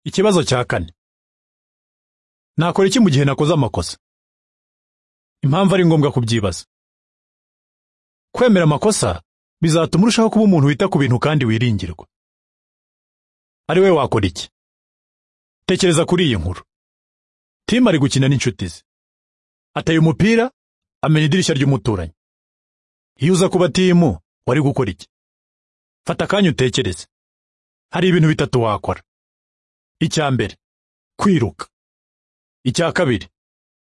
Ikibazo cya kane. Nakora iki mu gihe nakoze amakosa? Impamvu ari ngombwa kubyibaza. Kwemera amakosa bizatuma urushaho kuba umuntu wita ku bintu kandi wiringirwa. Ari we wakora iki? Tekereza kuri iyi nkuru. Tim ari gukina n'inshuti ze. Ateye umupira, amena idirishya ry'umuturanyi. Iyo uza kuba Tim, wari gukora iki? Fata akanya utekereze. Hari ibintu bitatu wakora. Icya mbere, kwiruka. Icya kabiri,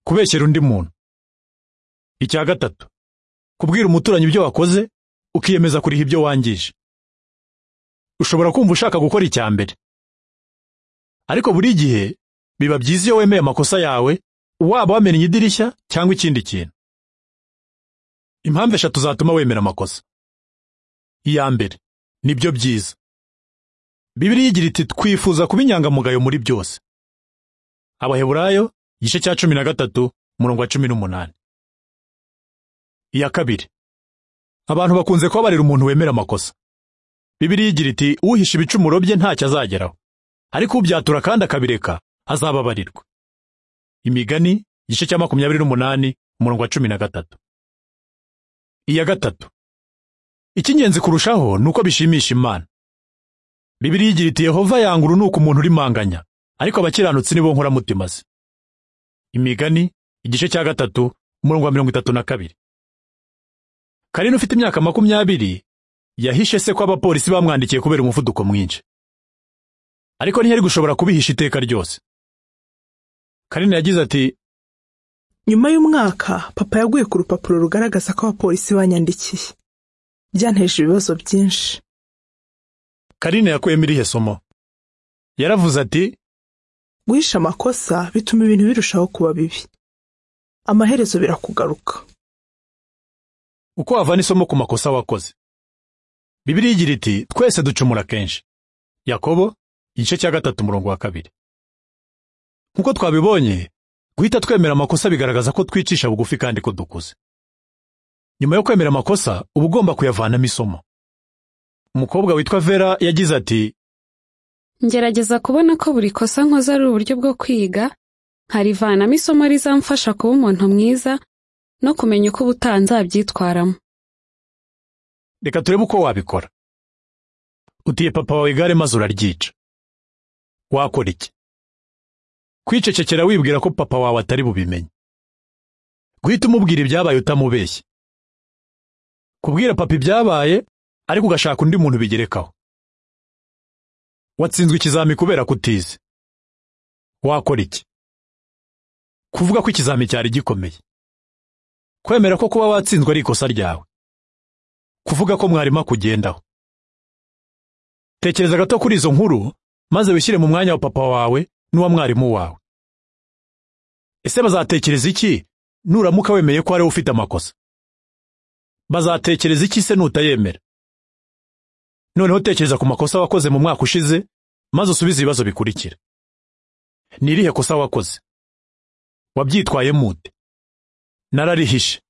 kubeshyera undi muntu. Icya gatatu, kubwira umuturanyi ibyo wakoze, ukiyemeza kuriha ibyo wangije. Ushobora kumva ushaka gukora icya mbere. Ariko buri gihe, biba byiza iyo wemeye amakosa yawe, waba wamennye idirishya cyangwa ikindi kintu. Impamvu eshatu zatuma wemera amakosa. Iya mbere, nibyo byiza. Bibiliya igira iti twifuza kuba inyangamugayo muri byose. Abaheburayo igice cya cumi na gatatu umurongo wa cumi n'umunani. Iya kabiri. Abantu bakunze kubabarira umuntu wemera amakosa. Bibiliya igira iti uhisha ibicumuro bye ntacyo azageraho. Ariko ubyatura kandi akabireka azababarirwa. Imigani igice cya makumyabiri n'umunani umurongo wa cumi na gatatu. Iya gatatu. Icy'ingenzi kurushaho ni uko bishimisha Imana. Bibiliya igira iti Yehova yanga urunuka umuntu urimanganya, ariko abakiranutsi ni bo nkoramutima ze. Imigani, igice cya gatatu, umurongo wa mirongo itatu na kabiri. Karina ufite imyaka makumyabiri, yahishe se ko abapolisi bamwandikiye kubera umuvuduko mwinshi. Ariko ntiyari gushobora kubihisha iteka ryose. Karina yagize ati, nyuma y'umwaka papa yaguye ku rupapuro rugaragaza ko abapolisi banyandikiye byanteje ibibazo byinshi Karina yakuyemo irihe somo? Yaravuze ati, guhisha amakosa bituma ibintu birushaho kuba bibi amaherezo birakugaruka uko wavana isomo ku makosa wakoze. Bibiliya igira iti twese ducumura kenshi. Yakobo, igice cya gatatu umurongo wa kabiri. Nk'uko twabibonye, guhita twemera amakosa bigaragaza ko twicisha bugufi kandi ko dukuze. Nyuma yo kwemera amakosa, uba ugomba kuyavanamo isomo. Umukobwa witwa Vera yagize ati Ngerageza kubona ko buri kosa nkoze ari uburyo bwo kwiga, nkarivanamo isomo rizamfasha kuba umuntu mwiza no kumenya uko ubutaha nzabyitwaramo. reka turebe uko wabikora. Utiye papa wawe igare maze uraryica. Wakora iki? Kwicecekera wibwira ko papa wawe atari bubimenye. Guhita umubwira ibyabaye utamubeshye. Kubwira papa ibyabaye ariko ugashaka undi muntu bigerekaho. Watsinzwe ikizami kubera kutize. Wakora iki? Kuvuga ko ikizami cyari gikomeye. Kwemera ko kuba watsinzwe ari ikosa ryawe. Kuvuga ko mwarimo akugendaho. Tekereza gato kuri izo nkuru, maze wishyire mu mwanya wa papa wawe n'uwa mwarimu wawe. Ese bazatekereza iki nuramuka wemeye ko ari wowe ufite amakosa? Bazatekereza iki se nutayemera? Noneho tekereza ku makosa wakoze mu mwaka ushize, maze usubize ibibazo bikurikira. Ni irihe kosa wakoze? Wabyitwayemo ute? Nararihishe.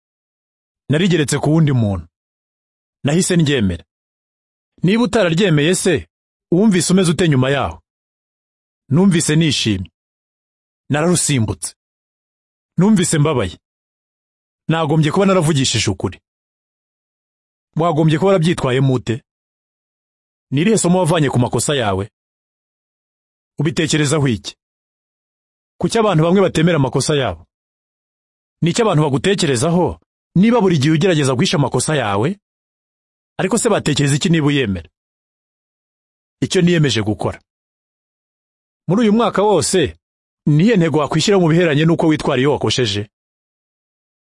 Narigeretse ku wundi muntu. Nahise ndyemera. Niba utararyemeye se, uwumvise umeze ute nyuma yaho? Numvise nishimye. Nararusimbutse. Numvise mbabaye. Nagombye kuba naravugishije ukuri. Wagombye kuba warabyitwayemo ute? Ni irihe somo wavanye ku makosa yawe? Ubitekerezaho iki? Kuki abantu bamwe batemera amakosa yabo? Ni iki abantu bagutekerezaho niba buri gihe ugerageza guhisha amakosa yawe? Ariko se batekereza iki niba uyemera? Icyo niyemeje gukora. Muri uyu mwaka wose, ni iyihe ntego wakwishyira mu biheranye n'uko witwara iyo wakosheje?